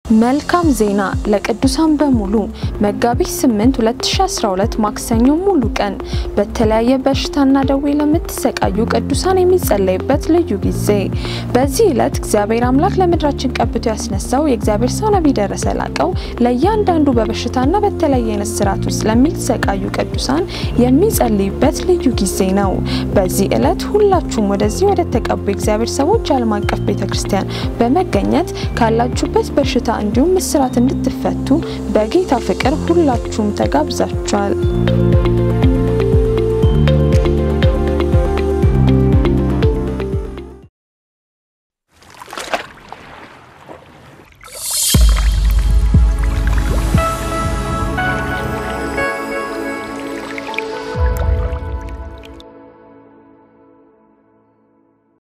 መልካም ዜና ለቅዱሳን በሙሉ መጋቢት 8 2012 ማክሰኞ ሙሉ ቀን በተለያየ በሽታና ደዌ ለምትሰቃዩ ቅዱሳን የሚጸለይበት ልዩ ጊዜ። በዚህ ዕለት እግዚአብሔር አምላክ ለምድራችን ቀብቶ ያስነሳው የእግዚአብሔር ሰው ነቢይ ደረሰ ላቀው ለእያንዳንዱ በበሽታና በተለያየ አይነት ስርዓት ውስጥ ለሚሰቃዩ ቅዱሳን የሚጸልይበት ልዩ ጊዜ ነው። በዚህ ዕለት ሁላችሁም ወደዚህ ወደ ተቀቡ የእግዚአብሔር ሰዎች ዓለም አቀፍ ቤተክርስቲያን በመገኘት ካላችሁበት በሽታ እንዲሁም እስራት እንድትፈቱ በጌታ ፍቅር ሁላችሁም ተጋብዛችኋል።